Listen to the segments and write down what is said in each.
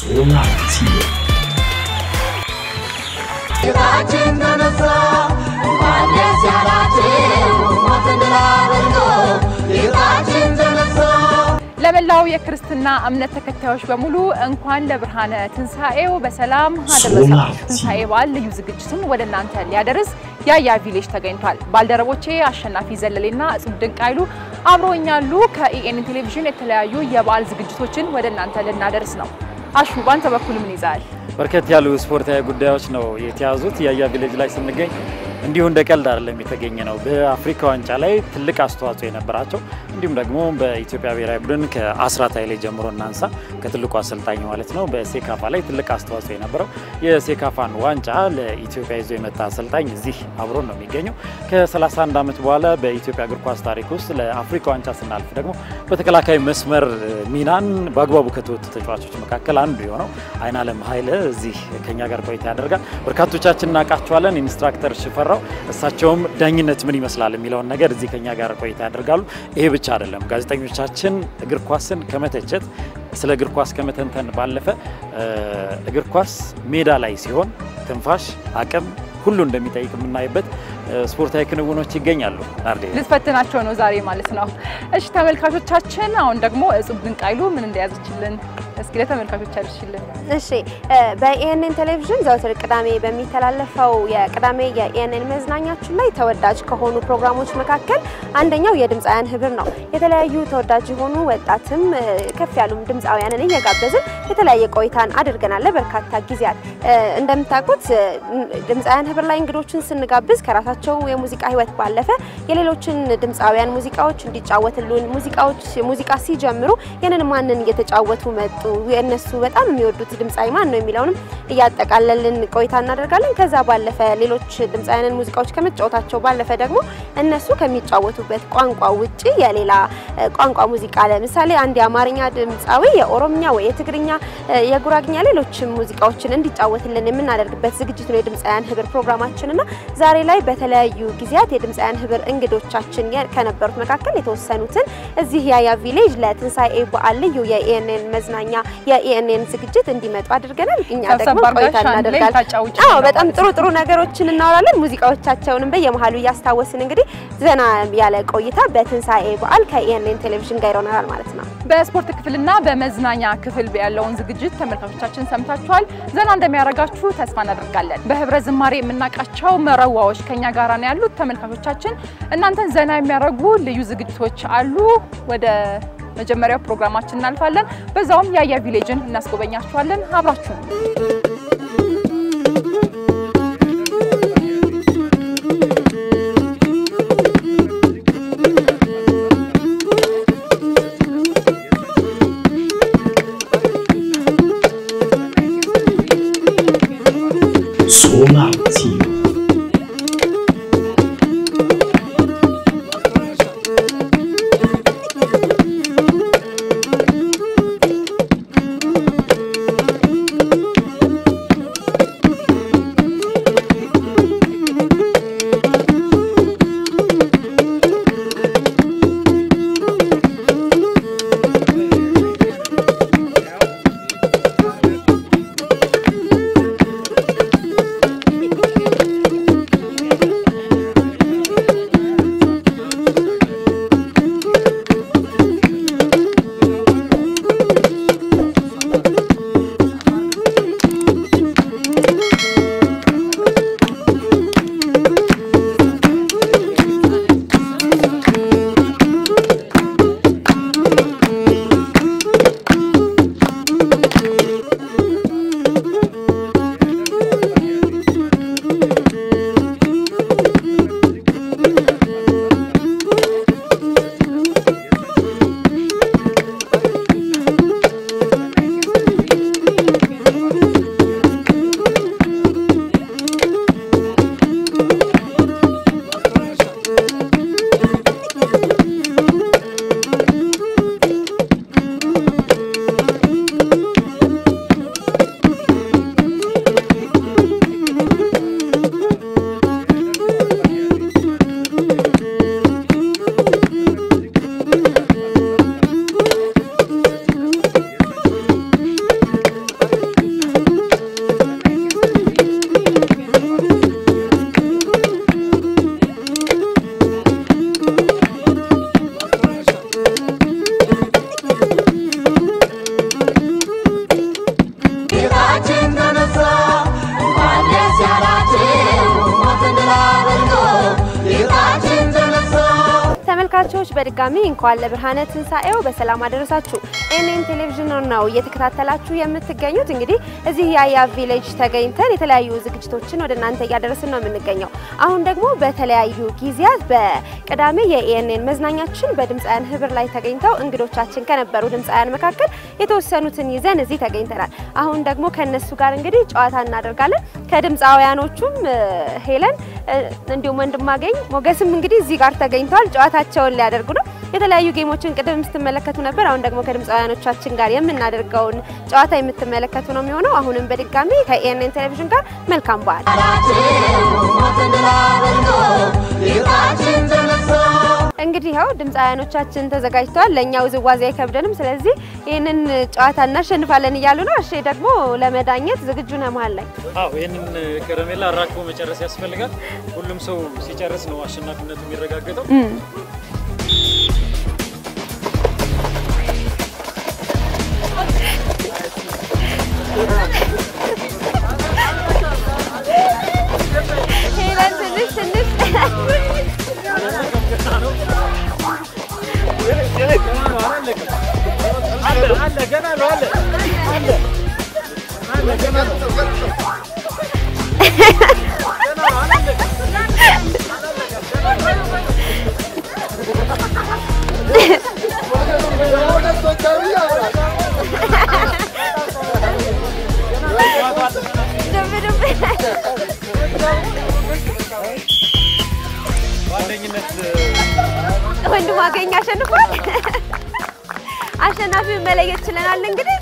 ሶላ ቲቪ ጌታችን ተነሳ እንኳን ደስ ያላችሁ ሞትን ድል አድርጎ ጌታችን ተነሳ ለመላው የክርስትና እምነት ተከታዮች በሙሉ እንኳን ለብርሃነ ትንሣኤው በሰላም ሶላ አደረሳችሁ። ትንሣኤ በዓል ልዩ ዝግጅቱን ወደ እናንተ ሊያደርስ ያያ ቪሌጅ ተገኝቷል። ባልደረቦቼ አሸናፊ ዘለሌና እጹብ ድንቅ ኃይሉ አብረውኛሉ። ከኢኤን ቴሌቪዥን የተለያዩ የበዓል ዝግጅቶችን ወደ እናንተ ልናደርስ ነው። አሹ ባንተ በኩል ምን ይዛል? በርከት ያሉ ስፖርታዊ ጉዳዮች ነው የተያዙት። ያያ ቪሌጅ ላይ ስንገኝ እንዲሁ እንደ ቀልድ አይደለም የተገኘ ነው። በአፍሪካ ዋንጫ ላይ ትልቅ አስተዋጽኦ የነበራቸው እንዲሁም ደግሞ በኢትዮጵያ ብሔራዊ ቡድን ከአስራት ኃይሌ ጀምሮ እናንሳ ከትልቁ አሰልጣኝ ማለት ነው በሴካፋ ላይ ትልቅ አስተዋጽኦ የነበረው የሴካፋን ዋንጫ ለኢትዮጵያ ይዞ የመጣ አሰልጣኝ እዚህ አብሮን ነው የሚገኘው። ከ31 ዓመት በኋላ በኢትዮጵያ እግር ኳስ ታሪክ ውስጥ ለአፍሪካ ዋንጫ ስናልፍ ደግሞ በተከላካይ መስመር ሚናን በአግባቡ ከተወጡ ተጫዋቾች መካከል አንዱ የሆነው አይናለም ኃይለ እዚህ ከኛ ጋር ቆይታ ያደርጋል። በርካቶቻችን እናውቃቸዋለን። ኢንስትራክተር ሽፈራው እሳቸውም ዳኝነት ምን ይመስላል የሚለውን ነገር እዚህ ከኛ ጋር ቆይታ ያደርጋሉ። ይሄ ብቻ አይደለም። ጋዜጠኞቻችን እግር ኳስን ከመተቸት ስለ እግር ኳስ ከመተንተን ባለፈ እግር ኳስ ሜዳ ላይ ሲሆን ትንፋሽ፣ አቅም ሁሉ እንደሚጠይቅ የምናይበት ስፖርታዊ ክንውኖች ይገኛሉ። ናርዴ ልትፈትናቸው ነው ዛሬ ማለት ነው። እሺ ተመልካቾቻችን፣ አሁን ደግሞ እጹብ ድንቅ ኃይሉ ምን እንደያዘችልን እስኪ ለተመልካቾች አድርሽልን። እሺ በኢኤንኤን ቴሌቪዥን ዘወትር ቅዳሜ በሚተላለፈው የቅዳሜ የኢኤንኤን መዝናኛችን ላይ ተወዳጅ ከሆኑ ፕሮግራሞች መካከል አንደኛው የድምፃውያን ህብር ነው። የተለያዩ ተወዳጅ የሆኑ ወጣትም ከፍ ያሉም ድምፃውያንን እየጋበዝን የተለያየ ቆይታን አድርገናል ለበርካታ ጊዜያት። እንደምታውቁት ድምፃውያን ህብር ላይ እንግዶችን ስንጋብዝ ከራሳቸው የሙዚቃ ህይወት ባለፈ የሌሎችን ድምፃውያን ሙዚቃዎች እንዲጫወትሉን ሙዚቃዎች ሙዚቃ ሲጀምሩ ያንን ማንን እየተጫወቱ መጡ የእነሱ በጣም የሚወዱት ድምፃዊ ማን ነው የሚለውንም እያጠቃለልን ቆይታ እናደርጋለን። ከዛ ባለፈ ሌሎች ድምፃውያንን ሙዚቃዎች ከመጫወታቸው ባለፈ ደግሞ እነሱ ከሚጫወቱበት ቋንቋ ውጪ የሌላ ቋንቋ ሙዚቃ ለምሳሌ አንድ የአማርኛ ድምፃዊ የኦሮምኛ ወይ የትግርኛ፣ የጉራግኛ ሌሎችም ሙዚቃዎችን እንዲጫወትልን የምናደርግበት ዝግጅት ነው የድምፃውያን ህብር ፕሮግራማችን እና ዛሬ ላይ በተለያዩ ጊዜያት የድምፃውያን ህብር እንግዶቻችን ከነበሩት መካከል የተወሰኑትን እዚህ ያያ ቪሌጅ ለትንሣኤ በዓል ልዩ የኢኤንኤን መዝናኛ የኢኤንኤን ዝግጅት እንዲመጡ አድርገናል። እኛ ደግሞ ሰብሰብ ቆይታ አድርገሽ አንድ ላይ እናደርጋለን። ታጫውጪን አዎ ነው በጣም ማለት ጥሩ ነው። ጥሩ ነገሮችን እናወራለን። ሙዚቃዎቻቸውንም በየመሀሉ እያስታወስን እንግዲህ ዘና ያለ ቆይታ በትንሣኤ በዓል ከኢኤንኤን ቴሌቪዥን ጋር ይሆናል ማለት ነው። በስፖርት ክፍልና በመዝናኛ ክፍል ያለውን ዝግጅት ተመልካቾቻችን ሰምታችኋል። ዘና እንደሚያደርጋችሁ ተስፋ እናደርጋለን። በህብረ ዝማሬ የምናውቃቸው መረዋዎች ከኛ ጋር ነው ያሉት። ተመልካቾቻችን እናንተን ዘና የሚያደርጉ ልዩ ዝግጅቶች አሉ። ወደ መጀመሪያው ፕሮግራማችን እናልፋለን። በዛውም ያያ ቪሌጅን እናስጎበኛችኋለን። አብራችሁን ሶላ ቲቪ ተመልካቾች በድጋሚ እንኳን ለብርሃነ ትንሣኤው በሰላም አደረሳችሁ። ኤንኤን ቴሌቪዥን ነው እየተከታተላችሁ የምትገኙት። እንግዲህ እዚህ የአያ ቪሌጅ ተገኝተን የተለያዩ ዝግጅቶችን ወደ እናንተ እያደረስን ነው የምንገኘው። አሁን ደግሞ በተለያዩ ጊዜያት በቅዳሜ የኤንኤን መዝናኛችን በድምፃውያን ህብር ላይ ተገኝተው እንግዶቻችን ከነበሩ ድምፃውያን መካከል የተወሰኑትን ይዘን እዚህ ተገኝተናል። አሁን ደግሞ ከነሱ ጋር እንግዲህ ጨዋታ እናደርጋለን። ከድምፃውያኖቹም እ፣ ሄለን እ፣ እንዲሁም ወንድማገኝ ሞገስም እንግዲህ እዚህ ጋር ተገኝተዋል። ጨዋታቸውን ሊያደርጉ ነው። የተለያዩ ጌሞችን ቅድም ስትመለከቱ ነበር። አሁን ደግሞ ከድምፃውያኖቻችን ጋር የምናደርገውን ጨዋታ የምትመለከቱ ነው የሚሆነው። አሁንም በድጋሚ ከኤንኤን ቴሌቪዥን ጋር መልካም በዓል። ሞትን ድል አድርጎ ጌታችን ተነሳ። እንግዲህ ያው ድምፃውያኖቻችን ተዘጋጅተዋል። ለእኛ ውዝዋዜ አይከብደንም። ስለዚህ ይህንን ጨዋታ እናሸንፋለን እያሉ ነው። እሺ ደግሞ ለመዳኘት ዝግጁ ነህ? መሀል ላይ አዎ ይህንን ከረሜላ አራግፎ መጨረስ ያስፈልጋል። ሁሉም ሰው ሲጨርስ ነው አሸናፊነቱ የሚረጋገጠው። ሄለን ትንሽ ትንሽ ዱብ ዱብ በአንደኝነት ወንድም አገኝ አሸንፏል። አሸናፊውን መለየት ችለናል። እንግዲህ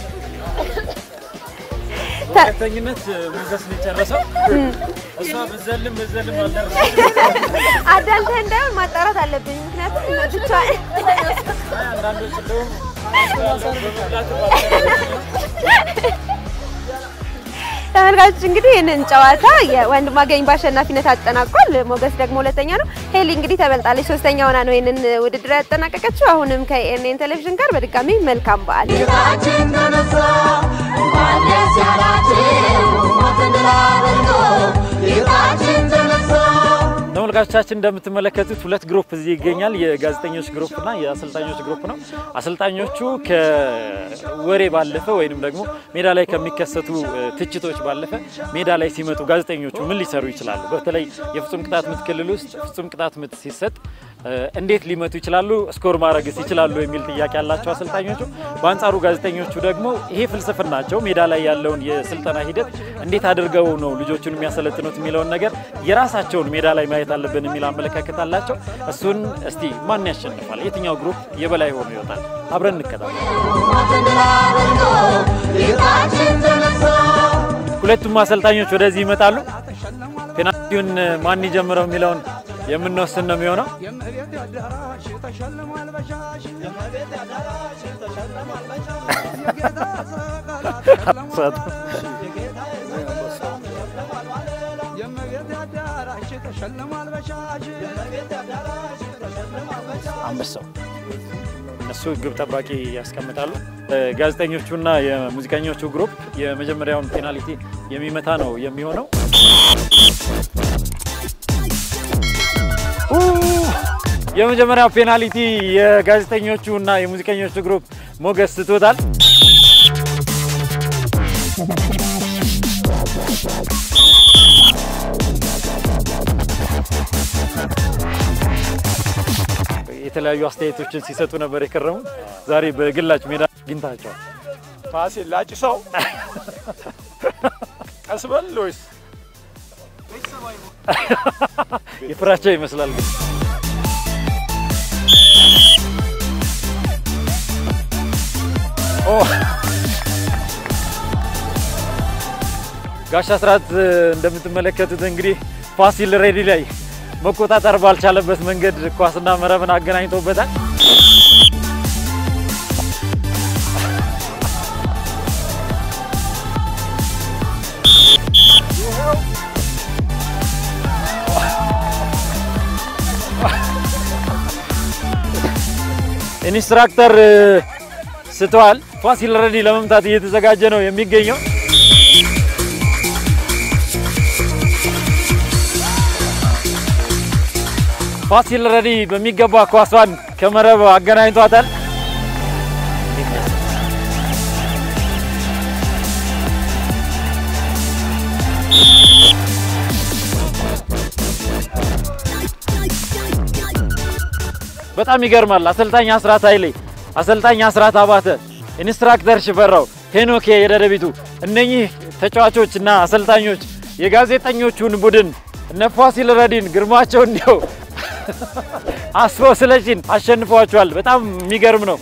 ሁለተኝነት ሞገስ ነው የጨረሰው። እሷ ብዘልም ብዘልም አልደረሰችም። አዳልተህ እንዳይሆን ማጣራት አለብኝ። ምክንያቱም ብቻ አንዳንዶች እንደውም በመብላት ባልደረሰችም ተመልካቾች እንግዲህ ይህንን ጨዋታ የወንድም አገኝ በአሸናፊነት አጠናቋል። ሞገስ ደግሞ ሁለተኛ ነው። ሄሊ እንግዲህ ተበልጣለች። ሶስተኛ ሆና ነው ይህንን ውድድር ያጠናቀቀችው። አሁንም ከኤንኤን ቴሌቪዥን ጋር በድጋሚ መልካም በዓል። ጌታችን ተነሳ። እንኳን ደስ ያላችሁ ሞትን ድል አድርጎ ጌታችን ተነሳ። ተመልካቾቻችን እንደምትመለከቱት ሁለት ግሩፕ እዚህ ይገኛል። የጋዜጠኞች ግሩፕ እና የአሰልጣኞች ግሩፕ ነው። አሰልጣኞቹ ከወሬ ባለፈ ወይንም ደግሞ ሜዳ ላይ ከሚከሰቱ እ፣ ትችቶች ባለፈ ሜዳ ላይ ሲመጡ ጋዜጠኞቹ ምን ሊሰሩ ይችላሉ? በተለይ የፍጹም ቅጣት ምት ክልል ውስጥ ፍጹም ቅጣት ምት ሲሰጥ እ፣ እንዴት ሊመቱ ይችላሉ? ስኮር ማድረግስ ይችላሉ? የሚል ጥያቄ ያላቸው አሰልጣኞቹ፣ በአንጻሩ ጋዜጠኞቹ ደግሞ ይሄ ፍልስፍናቸው ሜዳ ላይ ያለውን የስልጠና ሂደት እንዴት አድርገው ነው ልጆቹን የሚያሰለጥኑት የሚለውን ነገር የራሳቸውን ሜዳ ላይ ማየት አለብን የሚል አመለካከት አላቸው። እሱን እስቲ ማን ያሸንፋል? የትኛው ግሩፕ የበላይ ሆኖ ይወጣል? አብረን እንከታተል። ሞትን ድል አድርጎ ጌታችን ተነሳ። ሁለቱም አሰልጣኞች ወደዚህ ይመጣሉ። ፔናልቲውን ማን ይጀምረው የሚለውን የምንወስን ነው የሚሆነው። አንበሳው እነሱ ግብ ጠባቂ ያስቀምጣሉ። ጋዜጠኞቹና የሙዚቀኞቹ ግሩፕ የመጀመሪያውን ፔናልቲ የሚመታ ነው የሚሆነው። የመጀመሪያው ፔናልቲ የጋዜጠኞቹ እና የሙዚቀኞቹ ግሩፕ ሞገስ ስቶታል። የተለያዩ አስተያየቶችን ሲሰጡ ነበር የከረሙት። ዛሬ በግላጭ ሜዳ አግኝታቸዋል። ፋሲል ላጭ ሰው ቀስ በል ወይስ የፍራቻ ይመስላል ግን ኦ! ጋሽ አስራት እንደምትመለከቱት እንግዲህ ፋሲል ሬዲ ላይ መቆጣጠር ባልቻለበት መንገድ ኳስና መረብን አገናኝቶበታል። ኢንስትራክተር ስተዋል። ፋሲል ረዲ ለመምታት እየተዘጋጀ ነው የሚገኘው። ፋሲል ረዲ በሚገባ ኳሷን ከመረብ አገናኝቷታል። በጣም ይገርማል። አሰልጣኝ አስራት ኃይሌ፣ አሰልጣኝ አስራት አባተ፣ ኢንስትራክተር ሽፈራው፣ ሄኖክ የደደቢቱ እነኚህ ተጫዋቾች እና አሰልጣኞች የጋዜጠኞቹን ቡድን እነ ፋሲል ረዲን ግርማቸው እንዲያው አስፋው ስለሺን አሸንፈዋቸዋል። በጣም የሚገርም ነው።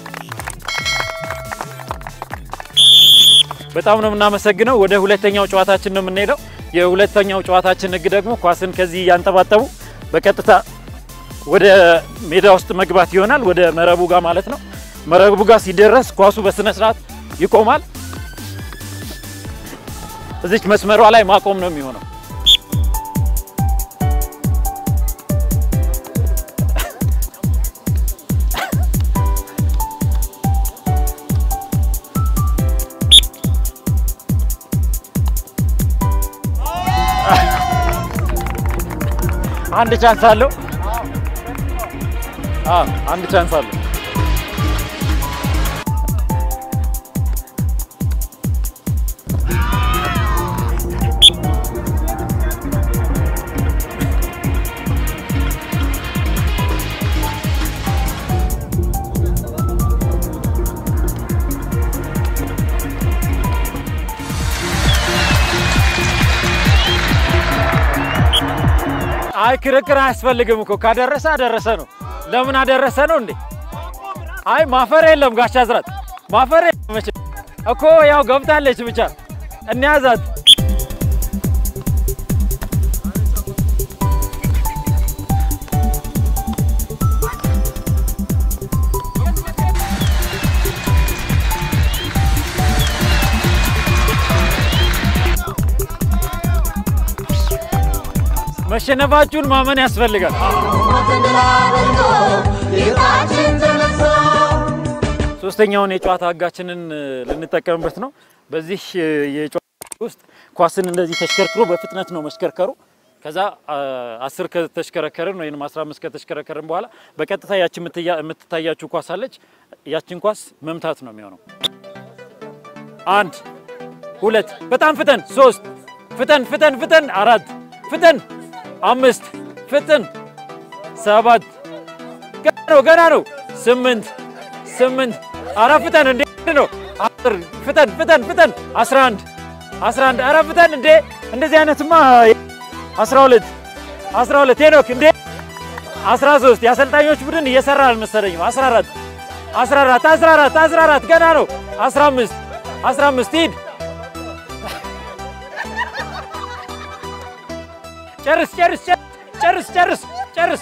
በጣም ነው የምናመሰግነው። ወደ ሁለተኛው ጨዋታችን ነው የምንሄደው። የሁለተኛው ጨዋታችን ህግ ደግሞ ኳስን ከዚህ እያንጠባጠቡ በቀጥታ ወደ ሜዳ ውስጥ መግባት ይሆናል። ወደ መረቡ ጋር ማለት ነው። መረቡ ጋር ሲደረስ ኳሱ በስነ ስርዓት ይቆማል። እዚች መስመሯ ላይ ማቆም ነው የሚሆነው። አንድ ቻንስ አለው። አዎ አንድ ቻንስ አለው። አይ ክርክር አያስፈልግም እኮ ካደረሰ አደረሰ ነው። ለምን አደረሰ ነው እንዴ? አይ ማፈር የለም ጋሽ አስራት ማፈር የለም መቼ እኮ ያው ገብታለች ብቻ እንያዛት። መሸነፋችሁን ማመን ያስፈልጋል። ሞትን ድል አድርጎ ጌታችን ተነሳ። ሶስተኛውን የጨዋታ ህጋችንን ልንጠቀምበት ነው። በዚህ የጨዋታ ውስጥ ኳስን እንደዚህ ተሽከርክሮ በፍጥነት ነው መሽከርከሩ። ከዛ አስር ከተሽከረከርን ወይም 15 ከተሽከረከርን በኋላ በቀጥታ ያቺ የምትታያችሁ ኳስ አለች። ያችን ኳስ መምታት ነው የሚሆነው። አንድ ሁለት፣ በጣም ፍጠን፣ ሶስት፣ ፍጠን ፍጠን ፍጠን፣ አራት፣ ፍጠን፣ አምስት፣ ፍጠን፣ ሰባት፣ ገና ነው ገና ነው፣ ስምንት ስምንት፣ ኧረ ፍጠን እንዴ ነው፣ አስር፣ ፍጠን ፍጠን ፍጠን፣ አስራ አንድ አስራ አንድ፣ ኧረ ፍጠን እንዴ! እንደዚህ አይነትማ አስራ ሁለት አስራ ሁለት ሄኖክ እንዴ! አስራ ሶስት የአሰልጣኞች ቡድን እየሰራ አልመሰለኝም። አስራ አራት አስራ አራት አስራ አራት አስራ አራት ገና ነው። አስራ አምስት አስራ አምስት ሂድ ጨርስ ጨርስ ጨርስ ጨርስ ጨርስ።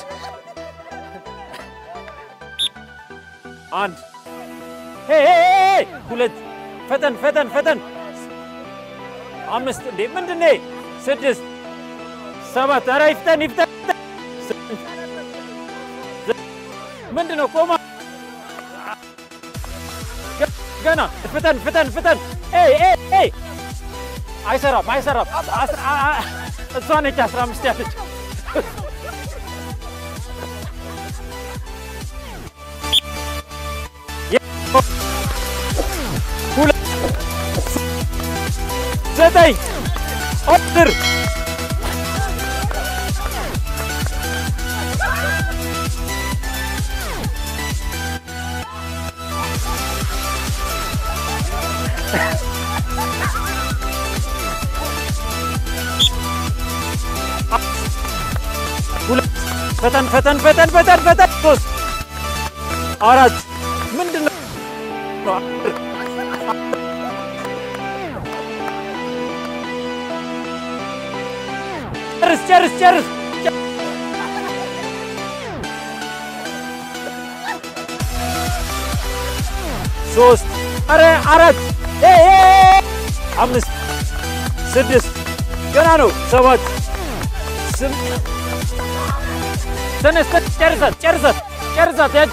አንድ ሄ ሄ ሄ ሁለት ፈጠን ፈጠን ፈጠን አምስት እንዴ ምንድን ነው? ስድስት ሰባት ኧረ ይፍጠን ይፍጠን ስምንት ምንድን ነው? ቆማ ገና ፍጠን ፍጠን ፍጠን ኤይ ኤይ ኤይ አይሰራም አይሰራም። እሷ ነች አስራ አምስት ያለች ሁለት ዘጠኝ አስር ሁለት ፈጠን ፈጠን ፈጠን ፈጠን ፈጠን ሶስት አራት ምንድን ነው? ጨርስ ጨርስ ጨርስ ሶስት ኧረ አራት አምስት ስድስት ገና ነው ሰባት ስምንት ተነስ ጨርሳት ጨርሳት ጨርሳት ያች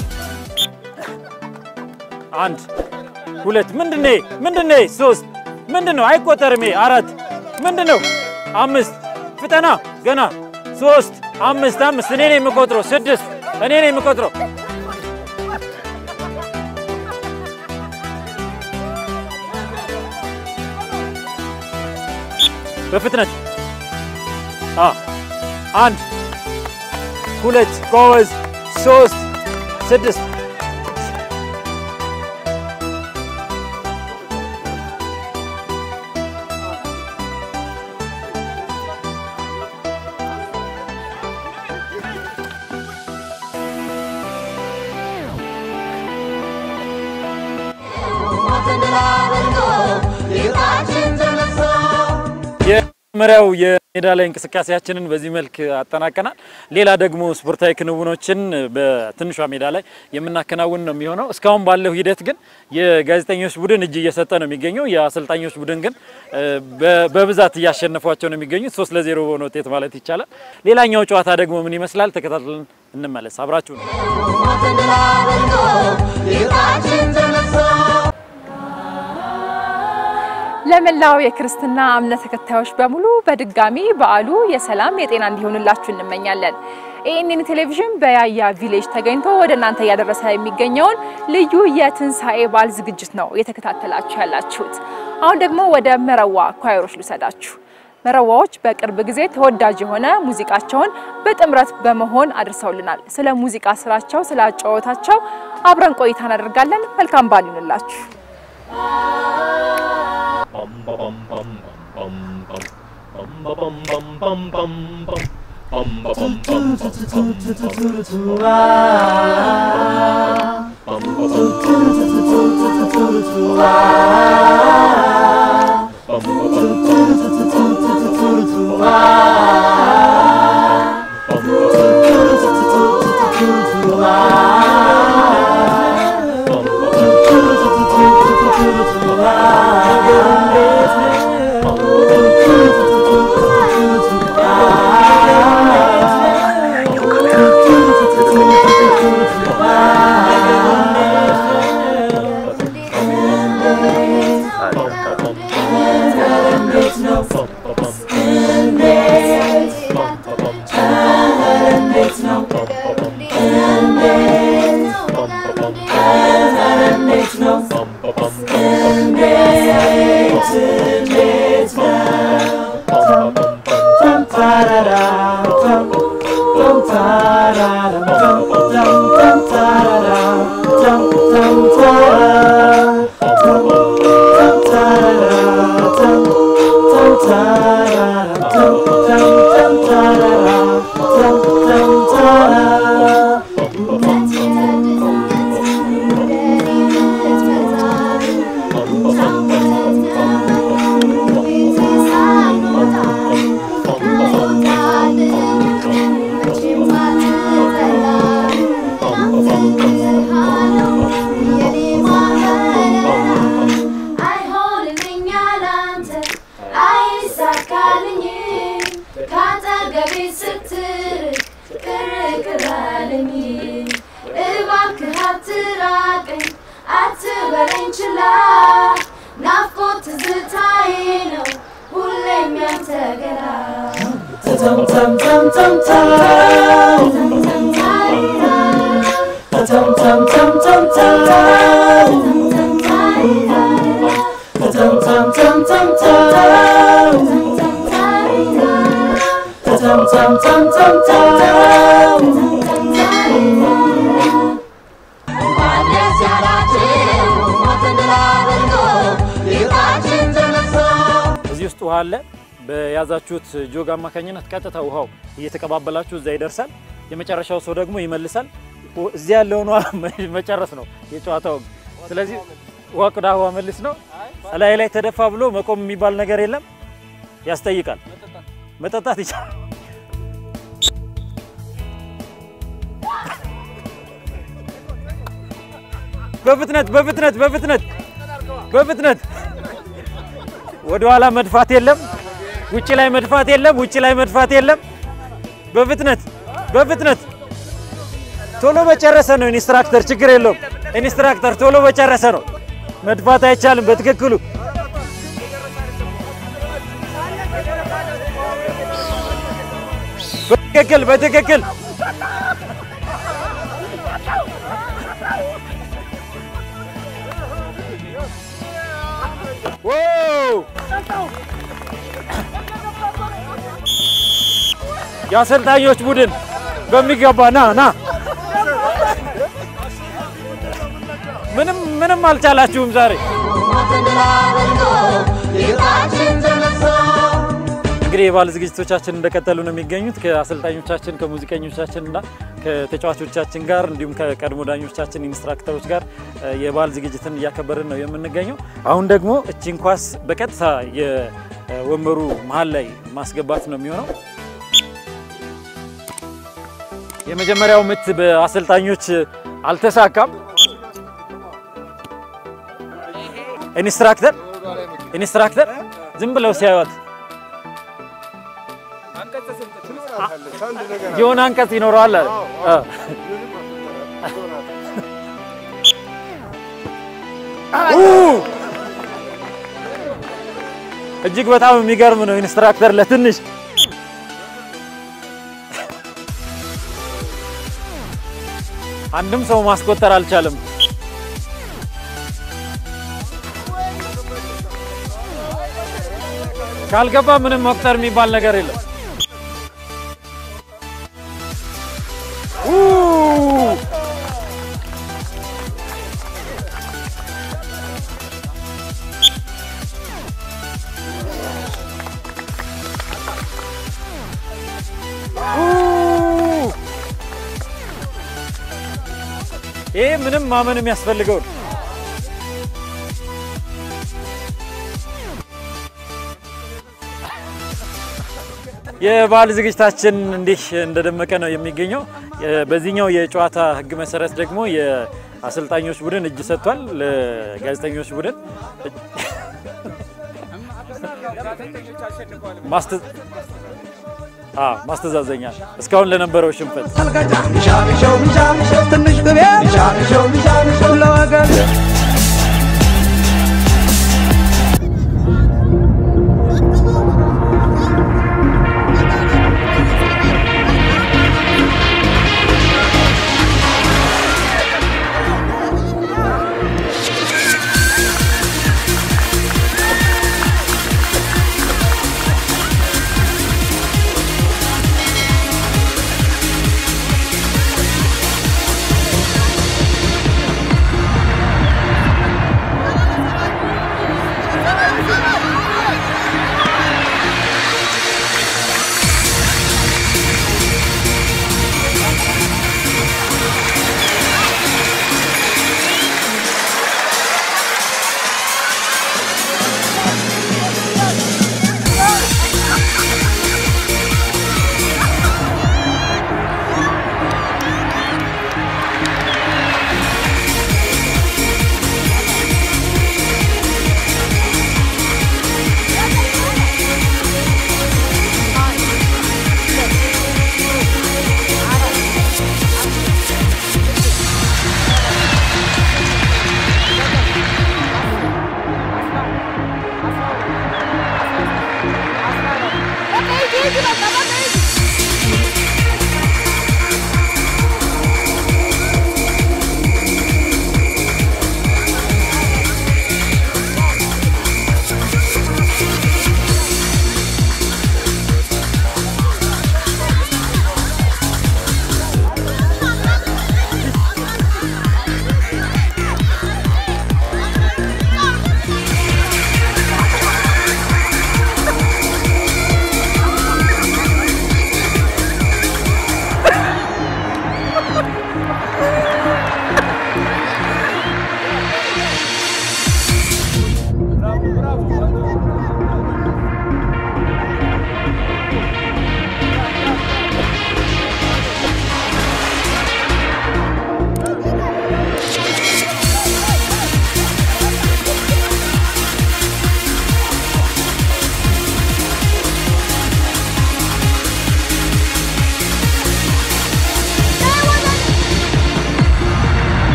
አንድ ሁለት ምንድን ነው ምንድን ነው ሶስት ምንድን ነው? አይቆጠርም። ይሄ አራት ምንድን ነው? አምስት ፍጠና ገና ሶስት አምስት አምስት እኔ ነኝ የምቆጥረው። ስድስት እኔ ነኝ የምቆጥረው። በፍጥነት አ አንድ ሁለት ጎበዝ ሶስት ስድስት ሞትን ድል አድርጎ ጌታችን ተነሳ። የመጀመሪያው የሜዳ ላይ እንቅስቃሴያችንን በዚህ መልክ አጠናቀናል። ሌላ ደግሞ ስፖርታዊ ክንውኖችን በትንሿ ሜዳ ላይ የምናከናውን ነው የሚሆነው። እስካሁን ባለው ሂደት ግን የጋዜጠኞች ቡድን እጅ እየሰጠ ነው የሚገኘው። የአሰልጣኞች ቡድን ግን በ- በብዛት እያሸነፏቸው ነው የሚገኙት፣ ሶስት ለዜሮ በሆነ ውጤት ማለት ይቻላል። ሌላኛው ጨዋታ ደግሞ ምን ይመስላል? ተከታትለን እንመለስ። አብራችሁ ነው ሞትን ድል አድርጎ ጌታችን ተነሳ። ለመላው የክርስትና እምነት ተከታዮች በሙሉ በድጋሚ በዓሉ የሰላም የጤና እንዲሆንላችሁ እንመኛለን። ይህንን ቴሌቪዥን በያያ ቪሌጅ ተገኝቶ ወደ እናንተ እያደረሰ የሚገኘውን ልዩ የትንሣኤ በዓል ዝግጅት ነው እየተከታተላችሁ ያላችሁት። አሁን ደግሞ ወደ መረዋ ኳየሮች ልውሰዳችሁ። መረዋዎች በቅርብ ጊዜ ተወዳጅ የሆነ ሙዚቃቸውን በጥምረት በመሆን አድርሰውልናል። ስለ ሙዚቃ ስራቸው፣ ስለ አጫወታቸው አብረን ቆይታ እናደርጋለን። መልካም በዓል ይሁንላችሁ። አይሆንልኛል አንተ አይሳካልኝ ካጠገቤ ስትርቅ ቅርቅር አለኝ እባክህ አትራቀኝ አትበለኝ ችላ ናፍቆት ትዝታዬ ነው ሁሌም ያንተ ገላ እንኳን ደስ ያላችሁ ሞትን ድል አድርጎ ጌታችን ተነሳ። እዚህ ውስጥ ውሃ አለ። በያዛችሁት ጆግ አማካኝነት ቀጥታ ውሃው እየተቀባበላችሁ እዛ ይደርሳል። የመጨረሻው ሰው ደግሞ ይመልሳል። ው- እዚህ ያለውን ውሃ መጨረስ ነው የጨዋታው። ስለዚህ ውሃ ቅዳ ውሃ መልስ ነው። ላይ ላይ ተደፋ ብሎ መቆም የሚባል ነገር የለም። ያስጠይቃል። መጠጣት ይቻላል። በፍጥነት በፍጥነት በፍጥነት በፍጥነት ወደ ኋላ መድፋት የለም። ውጭ ላይ መድፋት የለም። ውጭ ላይ መድፋት የለም። በፍጥነት በፍጥነት ቶሎ በጨረሰ ነው ኢንስትራክተር፣ ችግር የለውም። ኢንስትራክተር ቶሎ በጨረሰ ነው። መድፋት አይቻልም። በትክክሉ በትክክል በትክክል ዋው! የአሰልጣኞች ቡድን በሚገባ ና ና ምንም ምንም አልቻላችሁም ዛሬ። ሞትን ድል አድርጎ ጌታችን ተነሳ። እንግዲህ የባህል ዝግጅቶቻችን እንደቀጠሉ ነው የሚገኙት ከአሰልጣኞቻችን ከሙዚቀኞቻችን እና ከተጫዋቾቻችን ጋር እንዲሁም ከቀድሞ ዳኞቻችን ኢንስትራክተሮች ጋር እ፣ የባህል ዝግጅትን እያከበርን ነው የምንገኘው። አሁን ደግሞ እቺን ኳስ በቀጥታ የወንበሩ መሀል ላይ ማስገባት ነው የሚሆነው። የመጀመሪያው ምት በአሰልጣኞች አልተሳካም። ኢንስትራክተር ኢንስትራክተር ዝም ብለው ሲያዩት የሆነ አንቀጽ ይኖረዋል አለ። አ። ኡ! እጅግ በጣም የሚገርም ነው። ኢንስትራክተር ለትንሽ አንድም ሰው ማስቆጠር አልቻለም። ካልገባ ምንም መቁጠር የሚባል ነገር የለም። ኡ! ኡ! ይሄ ምንም ማመን የሚያስፈልገው ነው። የባህል ዝግጅታችን እንዲህ እንደደመቀ ነው የሚገኘው። የ- በዚህኛው የጨዋታ ሕግ መሰረት ደግሞ የአሰልጣኞች ቡድን እጅ ሰጥቷል ለጋዜጠኞች ቡድን ማስተ- አዎ፣ ማስተዛዘኛ እስካሁን ለነበረው ሽንፈት ትንሽ ቅቤ ለወገን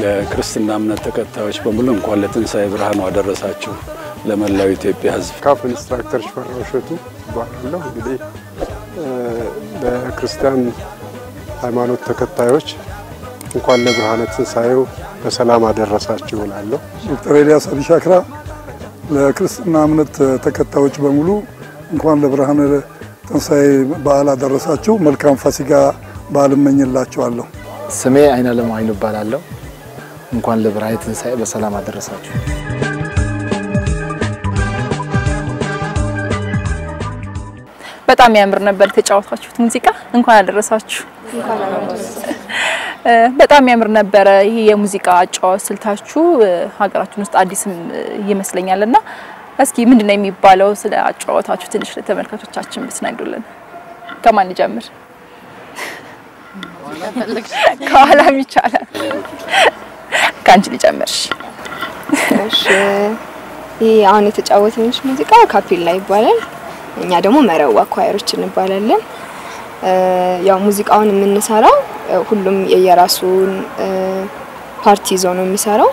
ለክርስትና እምነት ተከታዮች በሙሉ እንኳን ለትንሣኤ ብርሃኑ አደረሳችሁ። ለመላው ኢትዮጵያ ሕዝብ ካፍ ኢንስትራክተር ሽፈራው እሸቱ እባላለሁ። እንግዲህ ለክርስቲያን ሃይማኖት ተከታዮች እንኳን ለብርሃነ ትንሣኤው በሰላም አደረሳችሁ እላለሁ። ዶክተር ኤልያስ አቢሻክራ ለክርስትና እምነት ተከታዮች በሙሉ እንኳን ለብርሃነ ትንሣኤ በዓል አደረሳችሁ። መልካም ፋሲካ በዓል እመኝላችኋለሁ። ስሜ አይናለም ኃይሉ እባላለሁ። እንኳን ለብርሃነ ትንሣኤ በሰላም አደረሳችሁ። በጣም ያምር ነበር የተጫወታችሁት ሙዚቃ። እንኳን አደረሳችሁ። በጣም ያምር ነበረ። ይሄ የሙዚቃ አጫዋወት ስልታችሁ ሀገራችን ውስጥ አዲስም ይመስለኛል እና እስኪ ምንድን ነው የሚባለው ስለ አጫወታችሁ ትንሽ ለተመልካቾቻችን ብትነግሩልን። ከማን ጀምር? ከኋላም ይቻላል። ከአንቺ ሊጀምርሽ። እሺ ይህ አሁን የተጫወተንሽ ሙዚቃ ካፔላ ይባላል። እኛ ደግሞ መረዋ ኳየሮች እንባላለን። ያው ሙዚቃውን የምንሰራው ሁሉም የየራሱን ፓርቲ ይዞ ነው የሚሰራው።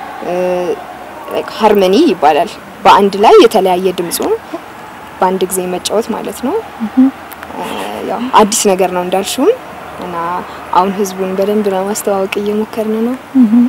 ሃርመኒ ይባላል። በአንድ ላይ የተለያየ ድምፁን በአንድ ጊዜ መጫወት ማለት ነው። ያው አዲስ ነገር ነው እንዳልሽውም እና አሁን ህዝቡን በደንብ ለማስተዋወቅ እየሞከርን ነው።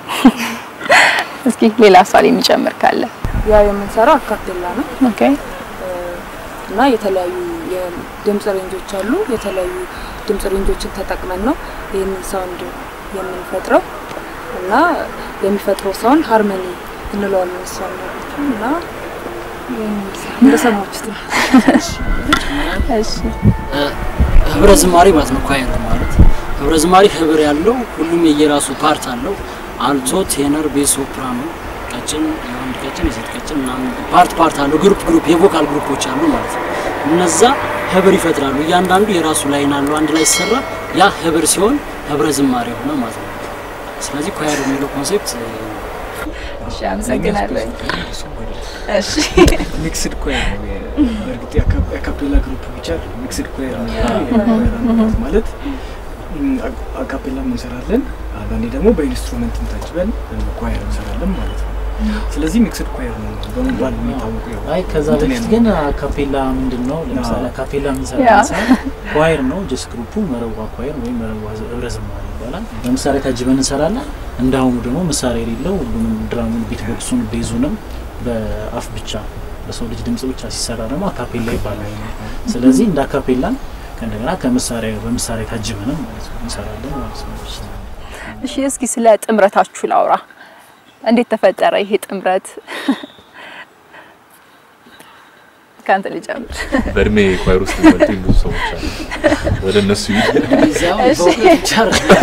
እስኪ ሌላ ሳል የሚጨምር ካለ ያው የምንሰራው አካፔላ ነው ኦኬ። እና የተለያዩ የድምጽ ሬንጆች አሉ። የተለያዩ ድምጽ ሬንጆችን ተጠቅመን ነው ይህንን ሳውንድ የምንፈጥረው እና የሚፈጥረው ሳውንድ ሃርመኒ እንለዋለን ሳውንድ እና እንደሰማችሁት ነው። እሺ ህብረ ዝማሬ ማለት ነው። ኳየር ማለት ህብረ ዝማሬ ህብር ያለው ሁሉም የየራሱ ፓርት አለው። አልቶ፣ ቴነር፣ ቤዝ፣ ሶፕራኖ፣ ቀጭን፣ የወንድ ቀጭን፣ የሴት ቀጭን ምናምን ፓርት ፓርት አለው። ግሩፕ ግሩፕ የቮካል ግሩፖች አሉ ማለት ነው። እነዛ ህብር ይፈጥራሉ። እያንዳንዱ የራሱ ላይን አለው። አንድ ላይ ሲሰራ ያ ህብር ሲሆን ህብረ ዝማሬ ሆነ ማለት ነው። ስለዚህ ኳየር የሚለው ኮንሴፕት እሺ፣ አመሰግናለሁ። እሺ ሚክስድ ኮየር ነው። በእርግጥ የአካፔላ ግሩፕ ብቻ ሚክስድ ኮየር ነው የኳየር ማለት አካፔላም እንሰራለን፣ አንዳንዴ ደግሞ በኢንስትሩመንት ታጅበን ኳየር እንሰራለን ማለት ነው። ስለዚህ ሚክስድ ኳየር ነው በመባል የሚታወቀው። ያው አይ ከዛ እንትን በፊት ያለው ግን አካፔላ ምንድን ነው? ለምሳሌ አካፔላ የምንሰራ ያ። ኳየር ነው። ጀስት ግሩፑ መረዋ ኳየር ወይም መረዋ ህብረ ዝማሬ ይባላል። በምሳሌ ታጅበን እንሰራለን። እንዳሁኑ ደግሞ መሳሪያ የሌለው ሁሉንም ድራሙን፣ ቢትቦክሱን፣ ቤዙንም በአፍ ብቻ በሰው ልጅ ድምጽ ብቻ ሲሰራ ደግሞ አካፔላ ይባላል። ስለዚህ እንደ አካፔላን ከእንደገና ከመሳሪያ በመሳሪያ ታጅበንም ማለት ነው እንሰራለን ማለት ነው። እሺ፣ እስኪ ስለ ጥምረታችሁ ላውራ። እንዴት ተፈጠረ ይሄ ጥምረት? ከአንተ ልጀምር። በእድሜ ኳይር ውስጥ የሚመጡኝ ብዙ ሰዎች አሉ። ወደ እነሱ ይሂድ። እዚያው እሺ። በእውቀት ብቻ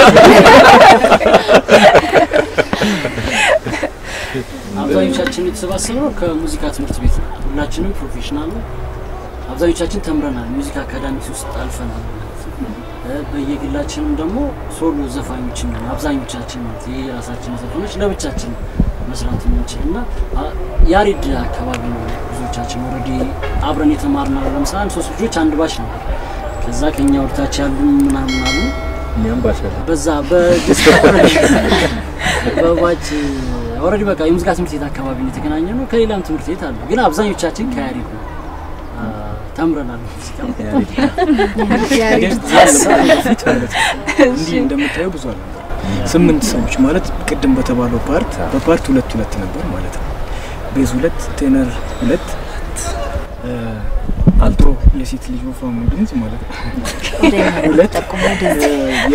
አብዛኞቻችን የተሰባሰብነው ከሙዚቃ ትምህርት ቤት ነው። ሁላችንም ፕሮፌሽናል ነው። አብዛኞቻችን ተምረናል። ሙዚቃ አካዳሚክ ውስጥ አልፈናል። እ በየግላችንም ደግሞ ሶሎ ዘፋኞችን ነን አብዛኞቻችን ማለት ይሄ የራሳችን ዘፈኖች ለብቻችን መስራት የምንችል እና አ- ያሬድ አካባቢ ነው ብዙዎቻችን ኦልሬዲ አብረን የተማርነው። ለምሳሌ አንድ ሶስት ልጆች አንድ ባች ነው። ከዛ ከኛ ወደታች ያሉ ምናምን አሉ እኛም ባሻለ በዛ በዲስ በባች ኦልሬዲ በቃ የሙዚቃ ትምህርት ቤት አካባቢ ነው የተገናኘ ነው። ከሌላም ትምህርት ቤት አሉ፣ ግን አብዛኞቻችን ከያሬድ ነው አ፣ ተምረናል ሙዚቃ ያሬድ በፊት ማለት ነው። እንዲህ እንደምታየው ብዙ አልነበር። ስምንት ሰዎች ማለት ቅድም በተባለው ፓርት በፓርት ሁለት ሁለት ነበር ማለት ነው። ቤዝ ሁለት፣ ቴነር ሁለት፣ እ፣ አልቶ የሴት ልጅ ወፍራሙ ድምጽ ማለት ነው ሁለት፣ እ፣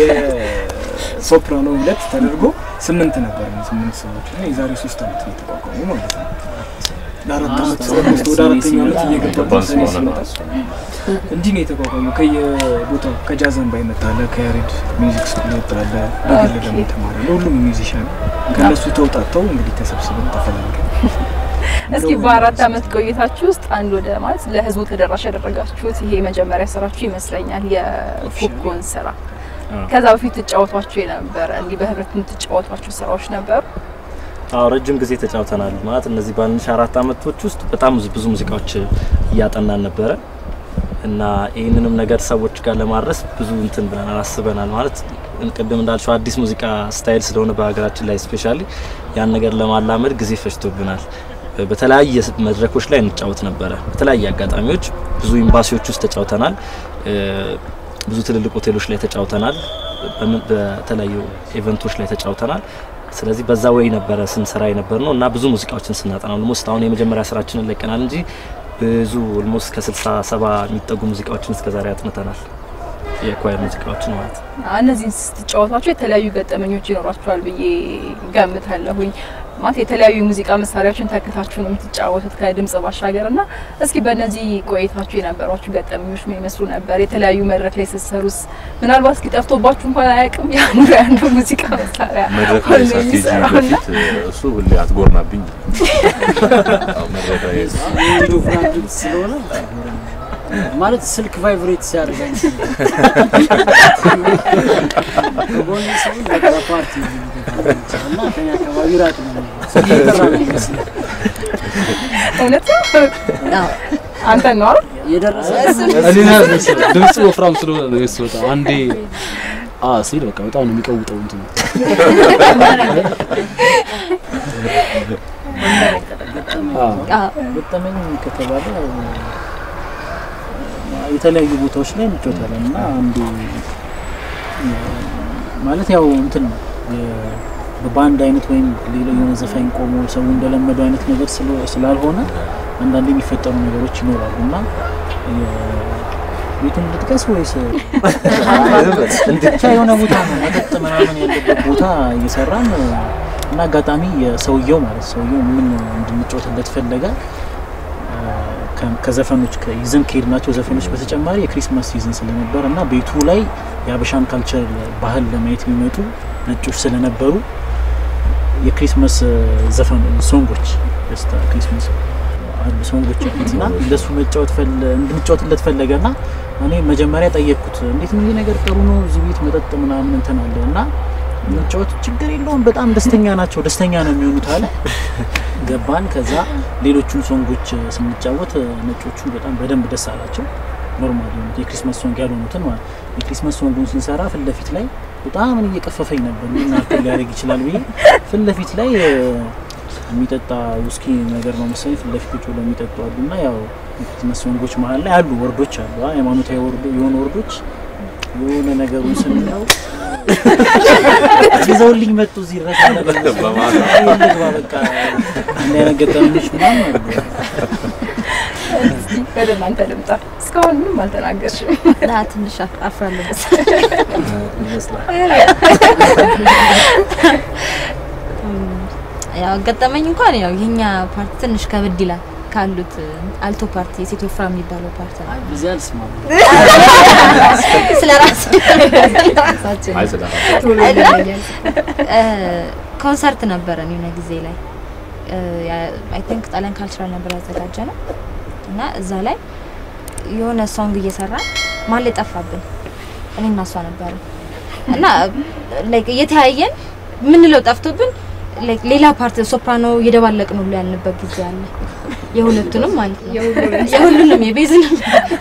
የሶፕራኖ ሁለት ተደርጎ ስምንት ነበር። ስምንት ሰዎች እና የዛሬ ሶስት አመት ነው የተቋቋሙ ማለት ነው። ለአራት አመት ኦልሞስት ወደ አራተኛ አመት እየገባን ሰኔ ሲመጣ እንዲህ ነው የተቋቋመው። ከየቦታው ከጃዘንባ ይመጣለ፣ ከያሬድ ሚውዚክ ስኩል ይወጣለ፣ በግል ደግሞ ተማሪ ለሁሉም ሚውዚሻን ከእነሱ ተውጣጥተው እንግዲህ ተሰብስበን ተፈላልገን እስኪ በአራት አመት ቆይታችሁ ውስጥ አንድ ወደ ማለት ለህዝቡ ተደራሽ ያደረጋችሁት ይሄ የመጀመሪያ ስራችሁ ይመስለኛል፣ የፉኮን ስራ። ከዛ በፊት ትጫወቷቸው የነበረ እንዲህ በህብረት የምትጫወቷቸው ስራዎች ነበሩ? አዎ ረጅም ጊዜ ተጫውተናል። ማለት እነዚህ ባንሽ አራት አመቶች ውስጥ በጣም ብዙ ብዙ ሙዚቃዎች እያጠናን ነበረ እና ይህንንም ነገር ሰዎች ጋር ለማድረስ ብዙ እንትን ብለናል አስበናል። ማለት ቅድም እንዳልሽው አዲስ ሙዚቃ ስታይል ስለሆነ በሀገራችን ላይ ስፔሻሊ ያን ነገር ለማላመድ ጊዜ ፈጅቶብናል። በተለያየ መድረኮች ላይ እንጫወት ነበረ። በተለያየ አጋጣሚዎች ብዙ ኤምባሲዎች ውስጥ ተጫውተናል። እ፣ ብዙ ትልልቅ ሆቴሎች ላይ ተጫውተናል። በምን- በተለያዩ ኢቨንቶች ላይ ተጫውተናል። ስለዚህ በዛ ወይ ነበረ ስንሰራ የነበር ነው እና ብዙ ሙዚቃዎችን ስናጠና ኦልሞስት አሁን የመጀመሪያ ስራችንን ለቀናል እንጂ ብዙ ኦልሞስት ከስልሳ ሰባ የሚጠጉ ሙዚቃዎችን እስከዛሬ አጥንተናል። የኳየር ሙዚቃዎችን ማለት ነው። እነዚህን ስትጫወቷቸው የተለያዩ ገጠመኞች ይኖሯቸዋል ብዬ ገምታለሁኝ። ማለት የተለያዩ የሙዚቃ መሳሪያዎችን ተክታችሁ ነው የምትጫወቱት ከድምጽ ባሻገር እና እስኪ በእነዚህ ቆይታችሁ የነበሯችሁ ገጠመኞች ምን ይመስሉ ነበር? የተለያዩ መድረክ ላይ ስትሰሩስ ምናልባት እስኪ ጠፍቶባችሁ እንኳን አያውቅም? የአንዱ የአንዱ ሙዚቃ መሳሪያ መድረክ ላይ ሁሌ ሳትሄጂ የሚሰራውና በፊት እሱ ሁሌ አትጎርናብኝ። አዎ፣ መድረክ ላይ ቪዲዮ ፍራንክ ስለሆነ ማለት ስልክ ቫይብሬት ሲያደርገኝ ከጎን ሰው በቃ ፓርቲ ነው የሚገባው እና ከኔ አካባቢ ራቅ ነው ስልክ እየጠራ ነው የሚመስለው። እውነት ነው? አንተ ነው አይደል? የደረሰ እኔ ነኝ መሰለኝ። ድምፁ ወፍራም ስለሆነ ነው የሱ በጣም አንዴ አ ሲል በቃ በጣም ነው የሚቀውጠው እንትኑ ገጠመኝ ከተባለ የተለያዩ ቦታዎች ላይ እንጫወታለን እና አንዱ ማለት ያው እንትን ነው የ- በባንድ አይነት ወይም ሌላ የሆነ ዘፋኝ ቆሞ ሰው እንደለመደው አይነት ነገር ስለ- ስላልሆነ አንዳንድ የሚፈጠሩ ነገሮች ይኖራሉ እና የ- ቤቱን ልጥቀስ ወይስ ብቻ የሆነ ቦታ ነው መጠጥ ምናምን ያለበት ቦታ እየሰራን እና አጋጣሚ የሰውየው ማለት ሰውየው ምን እንድንጫወትለት ፈለገ ከ- ከዘፈኖች ከ- ይዘን ከሄድናቸው ዘፈኖች በተጨማሪ የክሪስማስ ሲዝን ስለነበር እና ቤቱ ላይ የአበሻን ካልቸር ባህል ለማየት የሚመጡ ነጮች ስለነበሩ የክሪስማስ ዘፈን ሶንጎች ደስታ ክሪስማስ አሉ ሶንጎች እና እንደሱ መጫወት ፈለ- እንድንጫወትለት ፈለገ እና እኔ መጀመሪያ ጠየቅኩት እንዴት ነው ይህ ነገር ጥሩ ነው እዚህ ቤት መጠጥ ምናምን እንትን አለ እና መጫወት ችግር የለውም በጣም ደስተኛ ናቸው ደስተኛ ነው የሚሆኑት አለ ገባን ከዛ ሌሎቹን ሶንጎች ስንጫወት ነጮቹ በጣም በደንብ ደስ አላቸው ኖርማል የሆኑት የክሪስማስ ሶንግ ያልሆኑትን ማለት የክሪስማስ ሶንጉን ስንሰራ ፊት ለፊት ላይ በጣም እኔ እየቀፈፈኝ ነበር ምን ያክል ሊያደርግ ይችላል ብዬ ፊት ለፊት ላይ እ፣ የሚጠጣ ውስኪ ነገር ነው መሰለኝ ፊት ለፊት ቁጭ ብለው የሚጠጡ አሉ እና ያው የክሪስማስ ሶንጎች መሀል ላይ አሉ ወርዶች አሉ አ፣ ሃይማኖታዊ ወርዶ የሆኑ ወርዶች የሆነ ነገሩን ስንለው ይዘውልኝ መጡ እዚህ ድረስ በማታ። ልግባ በቃ እንዲህ አይነት ገጠመኞች ምናምን አሉ። እስኪ ወደ እናንተ ልምጣ። እስካሁን ምንም አልተናገርሽም። ና ትንሽ አፍራለሁ ይመስላል ያው ገጠመኝ እንኳን ያው የኛ ፓርቲ ትንሽ ከበድ ይላል ካሉት አልቶ ፓርቲ የሴት ወፍራ የሚባለው ፓርቲ ነው። በዚህ አልስማማም። ስለ ራስ ራሳችን አይ ስለ እና እ፣ ኮንሰርት ነበረን የሆነ ጊዜ ላይ አይ ቲንክ ጣሊያን ካልቸራል ነበር ያዘጋጀ ነው እና እዛ ላይ የሆነ ሶንግ እየሰራን ማን ላይ ጠፋብን እኔ እና እሷ ነበረ እና ላይክ እየተያየን ምንለው ጠፍቶብን ላይክ ሌላ ፓርት ሶፕራኖ እየደባለቅን ሁሉ ያልንበት ጊዜ አለ የሁለቱንም ማለት ነው የሁሉንም የቤዝንም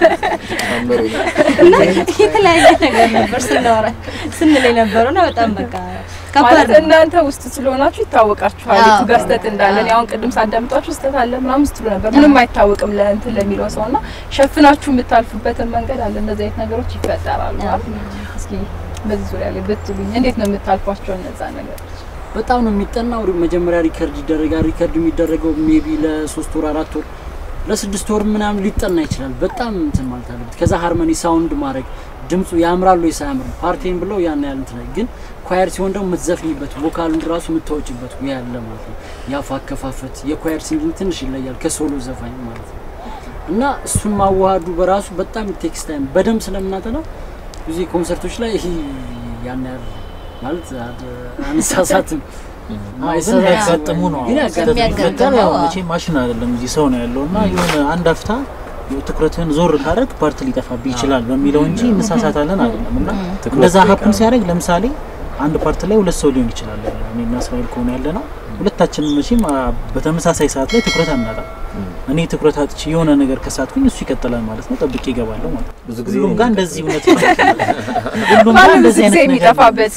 እና የተለያየ ነገር ነበር ስናወራ ስንል የነበረው እና በጣም በቃ ከባድ ማለት ነው። እናንተ ውስጥ ስለሆናችሁ ይታወቃችኋል አዎ። የቱ ጋር ስህተት እንዳለ። እኔ አሁን ቅድም ሳዳምጧችሁ ስህተት አለ ምናምን ስትሉ ነበር። ምንም አይታወቅም ለእንትን ለሚለው ሰው እና ሸፍናችሁ የምታልፉበትን መንገድ አለ። እንደዚህ አይነት ነገሮች ይፈጠራሉ። አይደል? እስኪ በዚህ ዙሪያ ላይ ብትሉኝ እንዴት ነው የምታልፏቸው እነዛ ነገሮች? በጣም ነው የሚጠናው። መጀመሪያ ሪከርድ ይደረጋል። ሪከርድ የሚደረገው ሜቢ ለሶስት ወር አራት ወር ለስድስት ወር ምናምን ሊጠና ይችላል። በጣም እንትን ማለት አለበት። ከዛ ሃርመኒ ሳውንድ ማድረግ ድምፁ ያምራል ወይ ሳያምር ፓርቲን ብለው ያን ያህል እንትን ላይ ግን ኳየር ሲሆን ደግሞ የምትዘፍኝበት ቮካሉን ራሱ የምታወጭበት ወይ ያለ ማለት ነው። የአፍ አከፋፈት የኳየር ሲንግል ትንሽ ይለያል ከሶሎ ዘፋኝ ማለት ነው። እና እሱን ማዋሃዱ በራሱ በጣም ቴክስት ታይም በደንብ ስለምናጠናው ብዙ ኮንሰርቶች ላይ ይሄ ያን ያህል ማለት አድ- አንሳሳትም ግን ያጋጥሙ ነው ግን ስህተት ያጋጥሙ ቢፈጠር ያው መቼም ማሽን አይደለም እዚህ ሰው ነው ያለው እና የሆነ አንድ አፍታ ትኩረትህን ዞር ካደረግ ፓርት ሊጠፋብህ ይችላል በሚለው እንጂ እንሳሳታለን አይደለም እና ትኩረት እንደዛ ሀፕን ይጠይቃል። ሲያደርግ ለምሳሌ አንድ ፓርት ላይ ሁለት ሰው ሊሆን ይችላል እኔና እስራኤል ከሆነ ያለ ነው ሁለታችንም መቼም አ፣ በተመሳሳይ ሰዓት ላይ ትኩረት አናጣም እኔ ትኩረት አጥቼ የሆነ ነገር ከሳትኩኝ እሱ ይቀጥላል ማለት ነው። ጠብቄ እገባለሁ ማለት ነው። ብዙ ጊዜ ሁሉም እኔ ጋር ነው እንደዚህ እውነት ነው። ሁሉም ጋር ማንም እንደዚህ ጊዜ አይነት ነገር የሚጠፋበት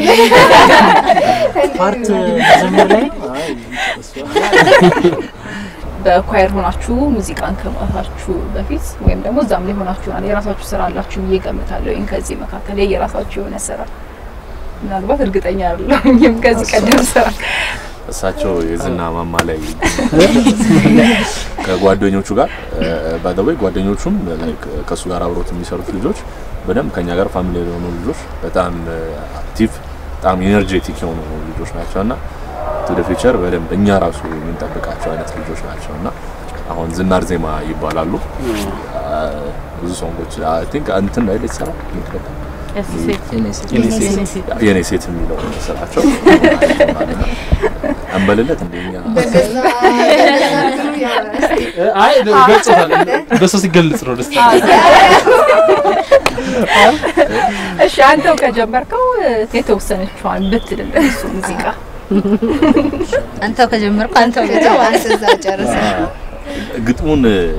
ፓርት መዘመር ላይ አይ በኳየር ሆናችሁ ሙዚቃን ከማታችሁ በፊት ወይም ደግሞ እዛም ላይ ሆናችሁ ይሆናል የራሳችሁ ስራ አላችሁ ብዬ እገምታለሁ። ወይም ከዚህ መካከል የራሳችሁ የሆነ ስራ ምናልባት እርግጠኛ አይደለሁም ከዚህ ቀደም ስራ እሳቸው የዝና ማማ ላይ ከጓደኞቹ ጋር ባደወይ ጓደኞቹም like ከእሱ ጋር አብሮት የሚሰሩት ልጆች በደንብ ከኛ ጋር ፋሚሊ የሆኑ ልጆች በጣም አክቲቭ በጣም ኤነርጄቲክ የሆኑ ልጆች ናቸው እና ቱ ፊቸር በደንብ እኛ ራሱ የምንጠብቃቸው አይነት ልጆች ናቸው እና አሁን ዝናር ዜማ ይባላሉ። ብዙ ሶንጎች አይ ቲንክ እንትን ላይ ልትሰራ የኔ ሴት የሚለው ስራቸው እንበልለት እንደኛ አይ ገልጾታል። በሰው ሲገልጽ ነው ደስ እሺ አንተው ከጀመርከው የተወሰነችዋን ብትልልን እሱ ሙዚቃ አንተው ከጀመርኩ አንተው ከጀመርኩ አንተ እዛ ጨርሰህ ግጥሙን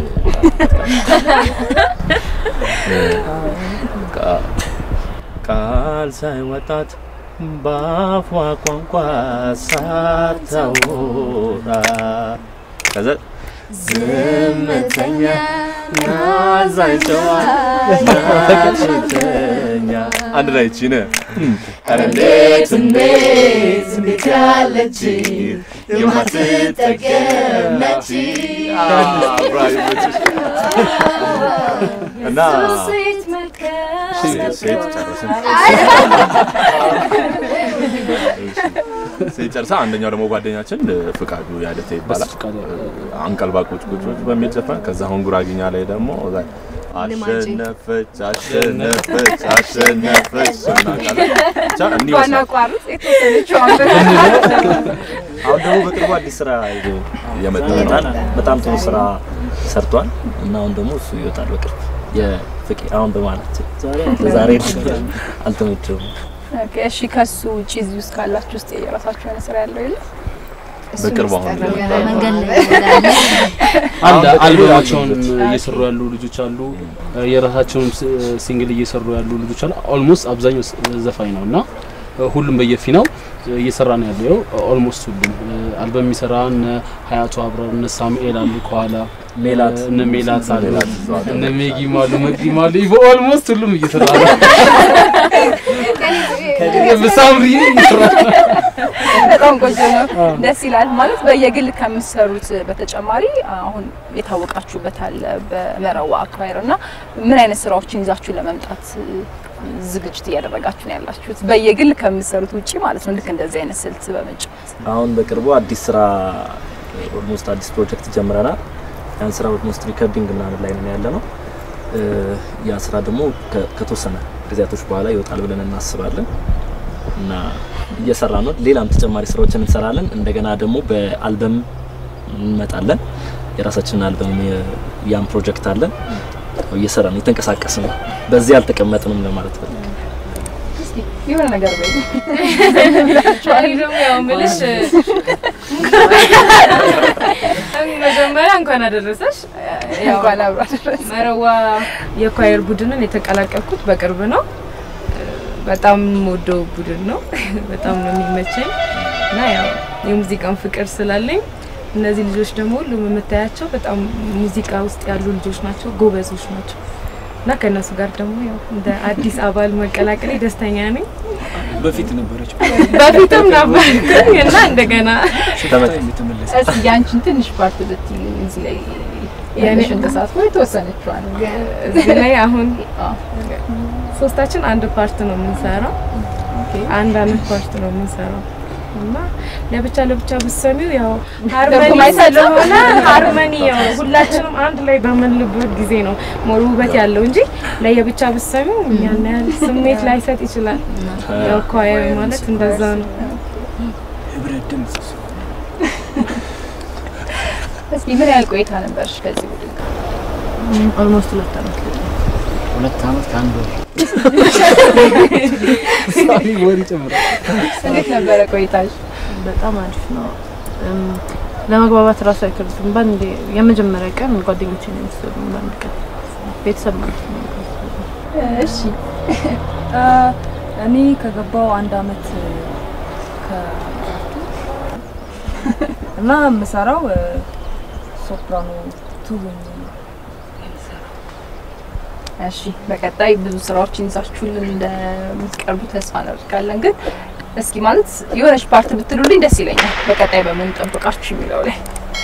ቃል ሳይወጣት በአፏ ቋንቋ ሳታወራ ከዛ ዝምተኛ ናዛኝ ጨዋ ናፍቅተኛ አንድ ላይ እቺ ነ ኧረ እንዴት እንዴት እንዴት ያለች የማትጠገብ ነች እና ሴት መልካም ሴት ጨረስን። ሴት ጨርሳ አንደኛው ደግሞ ጓደኛችን ፍቃዱ ያደተ ይባላል። አንቀልባ ቁጭ ቁጭ ቁጭ በሚል ዘፈን ከዛ አሁን ጉራግኛ ላይ ደግሞ አሸነፈች አሸነፈች አሸነፈች እናውቃለን። ብቻ እንዲህ ይመስላል። ባናቋርጥ የተወሰነችዋን አሁን ደግሞ በቅርቡ አዲስ ስራ ይዞ እየመጣ ይመጣል። በጣም ጥሩ ስራ ሰርቷል እና አሁን ደግሞ እሱ ይወጣል በቅርብ የፍቄ አሁን በማለት ዛሬ ዛሬ አልተመቸውም። ኦኬ፣ እሺ ከሱ ውጪ እዚህ ውስጥ ካላችሁ ውስጥ የራሳችሁ የሆነ ስራ ያለው የለም? በቅርብ አሁን መንገድ ላይ እንዳለ አለ አልበማቸውን እየሰሩ ያሉ ልጆች አሉ። የራሳቸውን ሲንግል እየሰሩ ያሉ ልጆች አሉ። ኦልሞስት አብዛኛው ዘፋኝ ነው እና ሁሉም በየፊናው እየሰራ ነው ያለው። ኦልሞስት ሁሉም አልበም የሚሰራ እነ ሀያቱ አብረር እነ ሳሙኤል አሉ ከኋላ ሜላት እነ ሜላት አሉ እነ ሜጊም አሉ መቅዲም አሉ ኦልሞስት ሁሉም እየሰራ ነው። በሳምሪ እየሰራ ነው። በጣም ቆንጆ ነው፣ ደስ ይላል። ማለት በየግል ከምትሰሩት በተጨማሪ አሁን የታወቃችሁበት አለ በመረዋ አኳየር እና ምን አይነት ስራዎችን ይዛችሁ ለመምጣት ዝግጅት እያደረጋችሁ ነው ያላችሁት? በየግል ከምትሰሩት ውጪ ማለት ነው። ልክ እንደዚህ አይነት ስልት በመጫወት አሁን በቅርቡ አዲስ ስራ ኦልሞስት አዲስ ፕሮጀክት ጀምረናል። ያን ስራ ኦልሞስት ሪከርዲንግ ምናምን ላይ ነው ያለ ነው። ያ ስራ ደግሞ ከ- ከተወሰነ ጊዜያቶች በኋላ ይወጣል ብለን እናስባለን እና እየሰራ ነው። ሌላም ተጨማሪ ስራዎችን እንሰራለን። እንደገና ደግሞ በአልበም እንመጣለን። የራሳችንን አልበም የ- ያን ፕሮጀክት አለን። ያው እየሰራ ነው፣ የተንቀሳቀስ ነው። በዚህ አልተቀመጥንም ለማለት ነው። እስኪ የሆነ ነገር በይ። እኔ ደግሞ ያው ምልሽ መጀመሪያ እንኳን አደረሰሽ። ያው እንኳን አብሮ አደረሰ። መረዋ የኳየር ቡድንን የተቀላቀልኩት በቅርብ ነው። በጣም የምወደው ቡድን ነው። በጣም ነው የሚመቸኝ እና ያው የሙዚቃን ፍቅር ስላለኝ እነዚህ ልጆች ደግሞ ሁሉም የምታያቸው በጣም ሙዚቃ ውስጥ ያሉ ልጆች ናቸው፣ ጎበዞች ናቸው እና ከእነሱ ጋር ደግሞ ያው እንደ አዲስ አባል መቀላቀሌ ደስተኛ ነኝ። በፊት ነበረች በፊትም ነበር እና እንደገና እስኪ ያንቺን ትንሽ ፓርት ብትይኝ እዚህ ላይ ያለሽን ተሳትፎ የተወሰነችዋን እዚህ ላይ አሁን ሶስታችን አንድ ፓርት ነው የምንሰራው። አንድ አንድ ፓርት ነው የምንሰራው እና ለብቻ ለብቻ ብትሰሚው ያው ሃርመኒ ትርጉም አይሰጥም? ስለሆነ ሃርመኒ ያው ሁላችንም አንድ ላይ በምንልበት ጊዜ ነው ሞር ውበት ያለው እንጂ ለየብቻ ብትሰሚው ያን ያህል ስሜት ላይሰጥ ይችላል። ያው ኳየር ማለት እንደዛ ነው። ህብረት ድምጽ እስኪ ምን ያህል ቆይታ ነበርሽ ከዚህ ቡድን ጋር? ኦልሞስት ሁለት ዓመት ሁለት ዓመት ከአንድ ወር ወር ይጨምራል። እንዴት ነበረ ቆይታሽ? በጣም አሪፍ ነው። እም፣ ለመግባባት ራሱ አይከብድም። በአንድ የመጀመሪያ ቀን ጓደኞቼ ነው የመሰሉኝ። በአንድ ቀን ቤተሰብ ማለት ነው። እሺ እ፣ እኔ ከገባው አንድ አመት ከአራቱ እና የምሰራው እ፣ ሶፕራኖ ትሁኝ እሺ በቀጣይ ብዙ ስራዎችን ይዛችሁልን እንደምትቀርቡ ተስፋ እናደርጋለን። ግን እስኪ ማለት የሆነች ፓርት ብትሉልኝ ደስ ይለኛል። በቀጣይ በምን ጠብቃችሁ የሚለው ላይ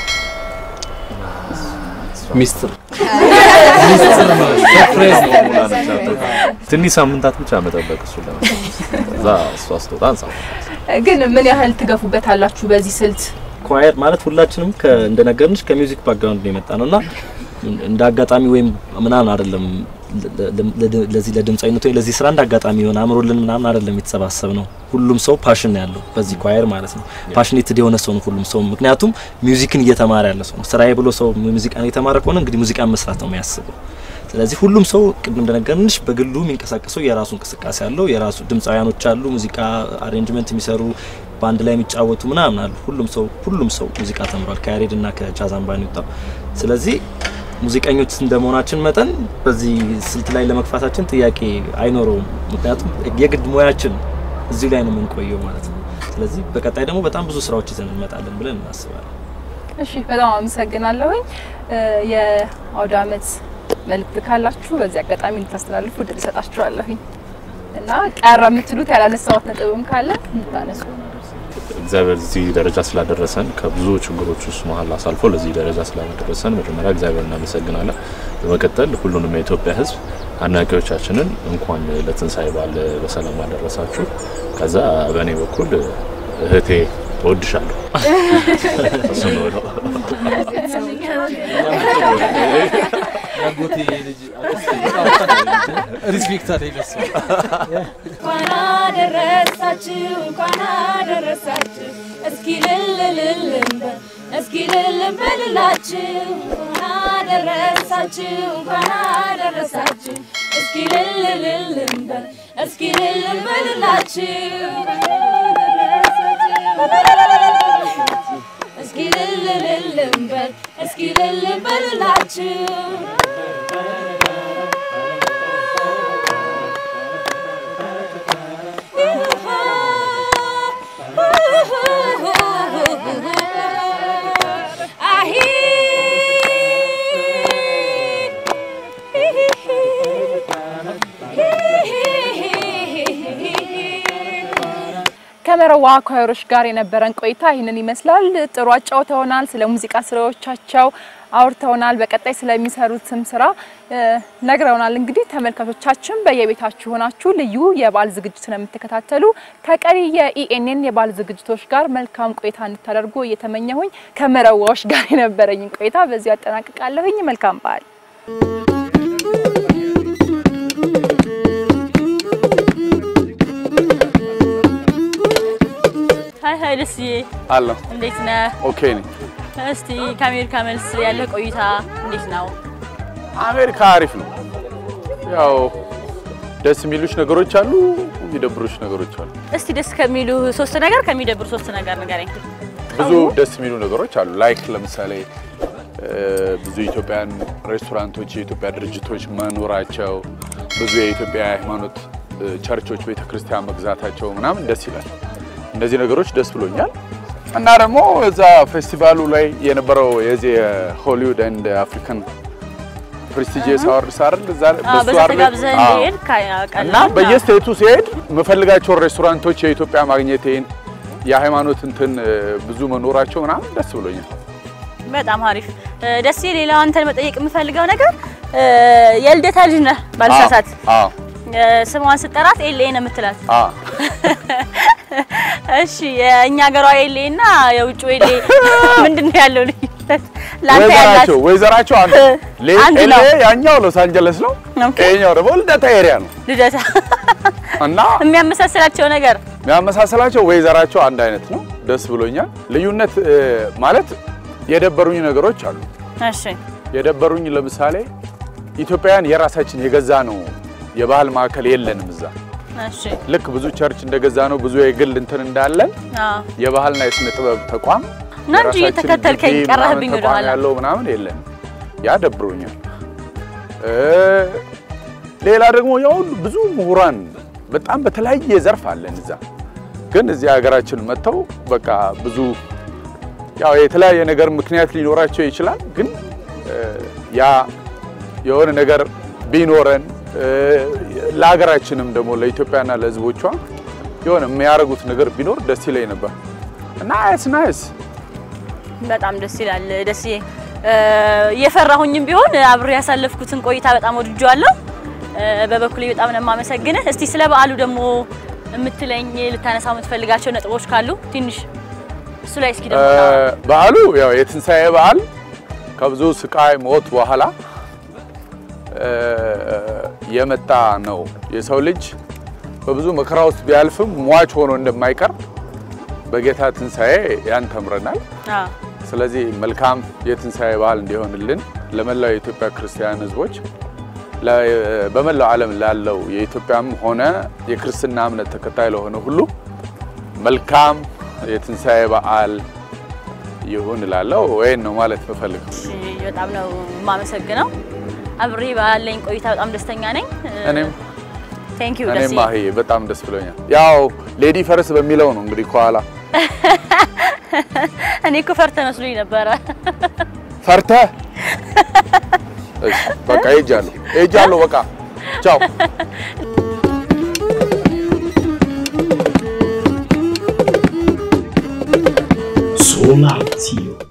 ሚስጥር ሚስጥር ነው፣ ሰርፕራይዝ ነው። ትንሽ ሳምንታት ብቻ መጠበቅ እሱን ለመስራት ከዛ እሷ ስትወጣ እንሰማለን። ግን ምን ያህል ትገፉበታላችሁ በዚህ ስልት? ኳየር ማለት ሁላችንም ከ- እንደነገርንሽ ከሚውዚክ ባክግራውንድ ነው የመጣ ነው እና እንደ አጋጣሚ ወይም ምናምን አይደለም ለ- ለ- ለ- ለዚህ ለድምጻዊነት ወይ ለዚህ ስራ እንደ አጋጣሚ የሆነ አእምሮልን ምናምን አይደለም የተሰባሰብ ነው። ሁሉም ሰው ፓሽን ያለው በዚህ ኳየር ማለት ነው። ፓሽኔትድ የሆነ ሰው ነው ሁሉም ሰው። ምክንያቱም ሚውዚክን እየተማረ ያለ ሰው ነው። ስራዬ ብሎ ሰው ሙዚቃን እየተማረ ከሆነ እንግዲህ ሙዚቃን መስራት ነው የሚያስበው። ስለዚህ ሁሉም ሰው ቅድም እንደነገርንሽ በግሉ የሚንቀሳቀሰው የራሱ እንቅስቃሴ አለው። የራሱ ድምፃውያኖች አሉ፣ ሙዚቃ አሬንጅመንት የሚሰሩ በአንድ ላይ የሚጫወቱ ምናምን አሉ። ሁሉም ሰው ሁሉም ሰው ሙዚቃ ተምሯል ከያሬድ እና ከጃዝ አምባኒ ወጣው። ስለዚህ ሙዚቀኞች እንደመሆናችን መጠን በዚህ ስልት ላይ ለመግፋታችን ጥያቄ አይኖረውም። ምክንያቱም የግድ ሙያችን እዚሁ ላይ ነው የምንቆየው ማለት ነው። ስለዚህ በቀጣይ ደግሞ በጣም ብዙ ስራዎች ይዘን እንመጣለን ብለን እናስባለን። እሺ በጣም አመሰግናለሁኝ። እ፣ የአውደ አመት መልእክት ካላችሁ በዚህ አጋጣሚ ልታስተላልፉ እድል እሰጣችኋለሁኝ እና ቀረ የምትሉት ያላነሳሁት ነጥብም ካለ እንድታነሱ። እግዚአብሔር እዚህ ደረጃ ስላደረሰን ከብዙ ችግሮች ውስጥ መሀል አሳልፎ ለዚህ ደረጃ ስላደረሰን መጀመሪያ እግዚአብሔር እናመሰግናለን። በመቀጠል ሁሉንም የኢትዮጵያ ሕዝብ አድናቂዎቻችንን እንኳን ለትንሳኤ በዓል በሰላም አደረሳችሁ። ከዛ በእኔ በኩል እህቴ እወድሻለሁ። እሱ ነው ብለው ያጎቴ ልጅ ሪስፔክት አለኝ ለሱ። እንኳን አደረሳችሁ እንኳን አደረሳችሁ እስኪ ልልልልንበል እስኪ ልልበልላችሁ እንኳን አደረሳችሁ እንኳን አደረሳችሁ እስኪ ልልልልንበል እስኪ ልልበልላችሁ እስኪ ልልልልንበል እስኪ ልልበልላችሁ ከመረዋ ኳየሮች ጋር የነበረን ቆይታ ይህንን ይመስላል። ጥሩ አጫውተውናል። ስለ ሙዚቃ ስራዎቻቸው አውርተውናል። በቀጣይ ስለሚሰሩትም ስራ እ፣ ነግረውናል። እንግዲህ ተመልካቾቻችን በየቤታችሁ ሆናችሁ ልዩ የበዓል ዝግጅትን የምትከታተሉ ከቀሪ የኢኤንኤን የበዓል ዝግጅቶች ጋር መልካም ቆይታ እንድታደርጉ እየተመኘሁኝ ከመረዋዎች ጋር የነበረኝን ቆይታ በዚሁ አጠናቅቃለሁኝ። መልካም በዓል። ሀይ ሀይ ደስዬ አለሁ። እንዴት ነህ? ኦኬ ነኝ። እስቲ ከአሜሪካ መልስ ያለ ቆይታ እንዴት ነው? አሜሪካ አሪፍ ነው። ያው ደስ የሚሉሽ ነገሮች አሉ፣ የሚደብሩሽ ነገሮች አሉ። እስቲ ደስ ከሚሉ ሶስት ነገር ከሚደብር ሶስት ነገር ንገረኝ። ብዙ ደስ የሚሉ ነገሮች አሉ። ላይክ ለምሳሌ እ፣ ብዙ የኢትዮጵያን ሬስቶራንቶች፣ የኢትዮጵያ ድርጅቶች መኖራቸው፣ ብዙ የኢትዮጵያ ሃይማኖት እ፣ ቸርቾች፣ ቤተክርስቲያን መግዛታቸው ምናምን ደስ ይላል። እነዚህ ነገሮች ደስ ብሎኛል። እና ደግሞ እዛ ፌስቲቫሉ ላይ የነበረው የዚህ የሆሊውድ ኤንድ አፍሪካን ፕሬስቲጂየስ አዋርድስ አይደል? እዛ ላይ አዎ፣ በሱ በዛ አይደል? ተጋብዘህ አዎ። እንደሄድክ አውቃለሁ። እና በየስቴቱ ሲሄድ የምፈልጋቸውን ሬስቶራንቶች የኢትዮጵያ ማግኘቴን የሃይማኖት እንትን እ፣ ብዙ መኖራቸው ምናምን ደስ ብሎኛል። በጣም አሪፍ እ፣ ደስ ሌላው አንተን መጠየቅ የምፈልገው ነገር እ፣ የልደታ ልጅ ነህ ባልሳሳት። አዎ እ፣ ስሟን ስጠራት ኤልኤ ነው የምትላት። አዎ እሺ የእኛ ሀገሯ ኤልኤ እና የውጭ ኤልኤ ምንድን ነው ያለው ልዩነት? ለአንተ ያላት ወይዘራቸው ወይዘራቸው አንድ ሌ- አንድ ኤሌ ነው። ያኛው ሎስ አንጀለስ ነው፣ ይሄኛው ደግሞ ልደታ ኤሪያ ነው ልደታ እና የሚያመሳስላቸው ነገር የሚያመሳሰላቸው ወይዘራቸው አንድ አይነት ነው። ደስ ብሎኛል። ልዩነት እ፣ ማለት የደበሩኝ ነገሮች አሉ። እሺ የደበሩኝ ለምሳሌ ኢትዮጵያውያን የራሳችን የገዛ ነው የባህል ማዕከል የለንም እዛ እሺ ልክ ብዙ ቸርች እንደገዛ ነው ብዙ የግል እንትን እንዳለን አዎ የባህልና የስነ ጥበብ ተቋም እና እንጂ የራሳችን እየተከተልከኝ ግቢ ቀረህብኝ ምናምን ወደኋላ። ተቋም ያለው ምናምን የለን። ያ ደብሮኛል። እ ሌላ ደግሞ ያው ሁሉ ብዙ ምሁራን በጣም በተለያየ ዘርፍ አለን እዛ። ግን እዚህ ሀገራችን መጥተው በቃ ብዙ ያው የተለያየ ነገር ምክንያት ሊኖራቸው ይችላል። ግን እ ያ የሆነ ነገር ቢኖረን እ ለሀገራችንም ደግሞ ለኢትዮጵያና ለሕዝቦቿ የሆነ የሚያደርጉት ነገር ቢኖር ደስ ይለኝ ነበር እና ናይስ ናይስ በጣም ደስ ይላል። ደስ እየፈራሁኝም ቢሆን አብሬ ያሳለፍኩትን ቆይታ በጣም ወድጄዋለሁ። እ በበኩሌ በጣም ነው የማመሰግንህ። እስቲ ስለ በዓሉ ደግሞ የምትለኝ ልታነሳው የምትፈልጋቸው ነጥቦች ካሉ ትንሽ እሱ ላይ እስኪ ደግሞ እናወራ። በዓሉ ያው የትንሣኤ በዓል ከብዙ ስቃይ ሞት በኋላ እ የመጣ ነው። የሰው ልጅ በብዙ መከራ ውስጥ ቢያልፍም ሟች ሆኖ እንደማይቀር በጌታ ትንሣኤ ያን ተምረናል። አዎ። ስለዚህ መልካም የትንሣኤ በዓል እንዲሆንልን ለመላው የኢትዮጵያ ክርስቲያን ሕዝቦች ለ- በመላው ዓለም ላለው የኢትዮጵያም ሆነ የክርስትና እምነት ተከታይ ለሆነ ሁሉ መልካም የትንሣኤ በዓል ይሁን እላለሁ። ወይን ነው ማለት የምፈልገው። እሺ፣ በጣም ነው የማመሰግነው። አብሬ ባለኝ ቆይታ በጣም ደስተኛ ነኝ። እኔም ቴንክ ዩ እኔም ማሂ በጣም ደስ ብሎኛል። ያው ሌዲ ፈርስ በሚለው ነው እንግዲህ ከኋላ እኔ እኮ ፈርተህ መስሎኝ ነበረ። ፈርተህ እሺ፣ በቃ ሄጃለሁ ሄጃለሁ። በቃ ቻው። Solar Tio.